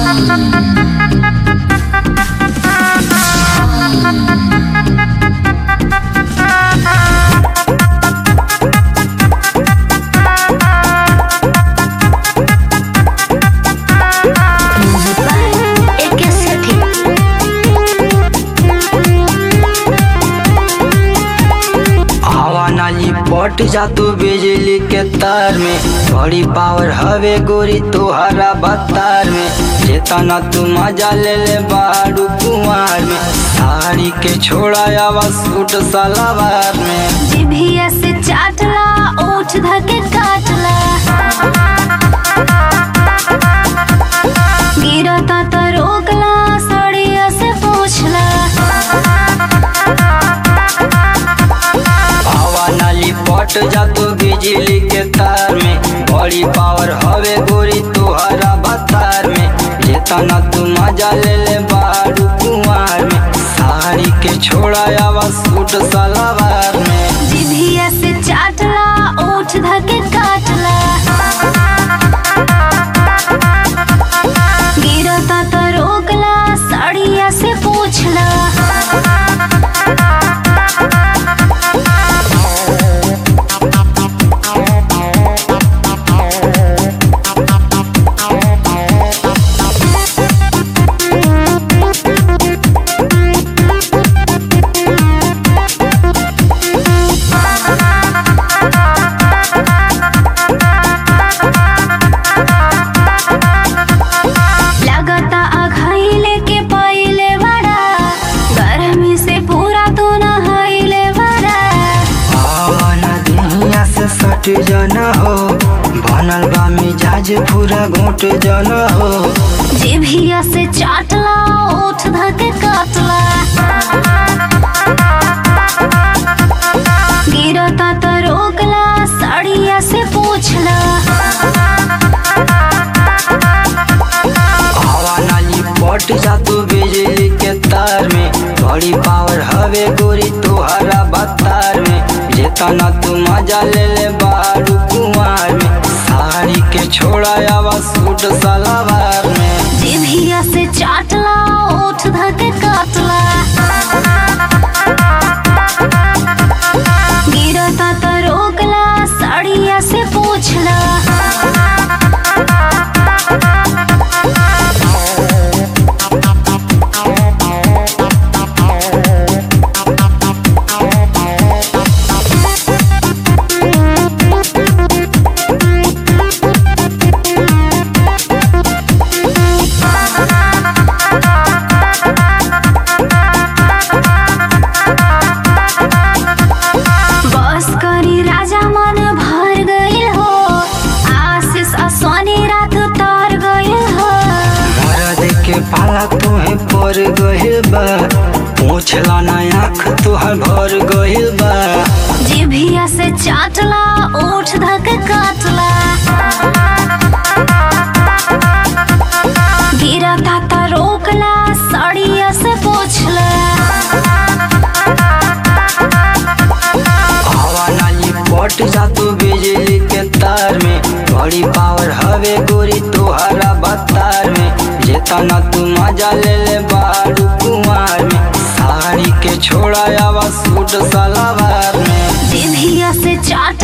एके सेठी हवा नाली पट जा तू बिजली के तार में बड़ी पावर हवे गोरी तोहरा बतार में जेतना तू मजा ले ले बारू कुमार में साड़ी के छोड़ा आवा सूट सलवार में जिभिया से चाटला ओठ धके काटला गिरता त रोकला सड़िया से पूछला हवा नाली पट जा तू बिजली के तार में बड़ी पावर हवे गोरी तोहरा बतार में जेतना तू मजा ले ले बारू कुमार में साड़ी के छोड़ा आवा सूट सलवार में जिभिया से चाटला ओठ धके काटला गिरता त रोकला सड़िया से पूछला लगता अघाइले के पहिले बड़ा गर्मी से पूरा तू नहाइले बड़ा आवा ना दुनिया से सट जाना हो बनल बा मिजाज पूरा घोट जाना हो जिभिया से चाटला ओठ धके काटला गिरता त रोकला साड़िया से पूछला हवा नाली पट जा तू बिजली के तार में बड़ी पावर हवे गोरी तोहरा बतार में जेतना तू मजा ले ले बारू कुमार में साड़ी के छोड़ा आवा सूट सलवार में जिभिया से चाटला ओठ धके काटला गिरता त रोकला साड़िया से पूछला बस करी राजा मन भर गइल हो आशीष असोनी रात तर गइल हो मरद के पाला तुहे पर गहिल बा पूछला ना आँख तुहर भर गहिल बा जिभिया से चाटला ओठ धक काटला गिरता त रोकला साड़िया से पूछला हवा नाली पट जा तू बिजली के तार में बड़ी पावर हवे गोरी तोहरा बतार में जेतना तू मजा ले ले बारू कुमार में साड़ी के छोड़ा आवा सूट सलवार में जिभिया से चाट